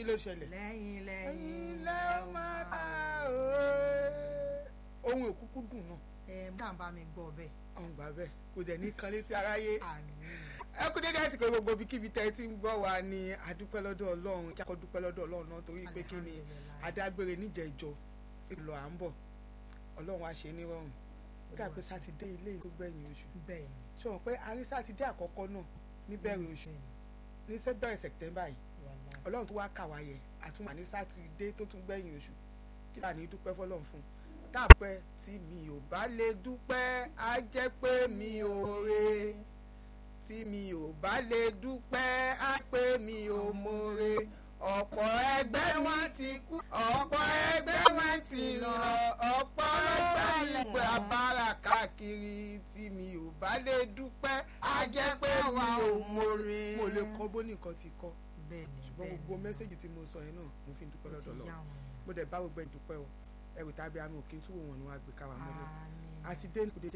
ló ṣẹlẹ̀ lẹ́yìn lẹ́yìn ẹ̀yin lẹ́ ó máa ta òye ohun òkúkú dùn náà ẹ mú àǹbá mi gbọ́ bẹ́ẹ̀. ọ̀hún gbà bẹ́ẹ̀ kò dẹ̀ ní kan létí aráyé àmín ẹ kú dédé àsìkò gbogbo ibikíbi tẹ́ ẹ ti ń gbọ́ wa ni adúpẹ́ lọ́dọ̀ ọlọ́run kí a kọ́ dúpẹ́ lọ́dọ̀ ọlọ́run náà torí pé kí ni Alhamdulillah. adágbére níjẹ̀jọ ìlọ à ń bọ̀ ọlọ́run á ṣe nírọ̀rùn ó dà pé sátidé ilé ìlú gbẹ̀yìn oṣù bẹ́ẹ̀ ṣé wọn pé a rí sátidé àkọ́kọ́ náà níbẹ̀rẹ̀ oṣù ni ní sẹ́bẹ̀rẹ̀ sẹ̀tẹ́mbà yìí wàhálà ọlọ́run tó wá kà wá yẹ àtúnwà ní sátidé tó tún gbẹ̀yìn oṣù kí là ní dúpẹ́ fọlọ́run fún un táàpẹ́ tí mi ò bá lè dúpẹ́ á jẹ́ pé mi ò re tí mi ò bá lè dúpẹ́ á pé mi ò mọ̀re ọ̀pọ̀ ẹgbẹ́ wọn ti kú ọ̀pọ̀ ẹgbẹ́ wọn ti lọ ọ̀pọ̀ lọ́gbà ìgbà abára káàkiri tí mi ò bá lè dúpẹ́ á jẹ́ pé mi ò mọ̀re mo lè kọ́ bó nìkan ti kọ́ bẹ́ẹ̀ ni ṣùgbọ́n bẹ́ẹ̀ gbogbo ni. mẹ́sẹ̀gì tí mo sọ yẹn náà mo fi ń dúpẹ́ Ó lọ́dọ̀ ti lọ yá wọn yẹn. mo dẹ̀ bá gbogbo ẹ̀ dúpẹ́ o ẹrù tàbí àmì òkè tí wọ́n ní wọ́n á gbé káwa mọ́lẹ̀ Àmín. àti dé kò dédé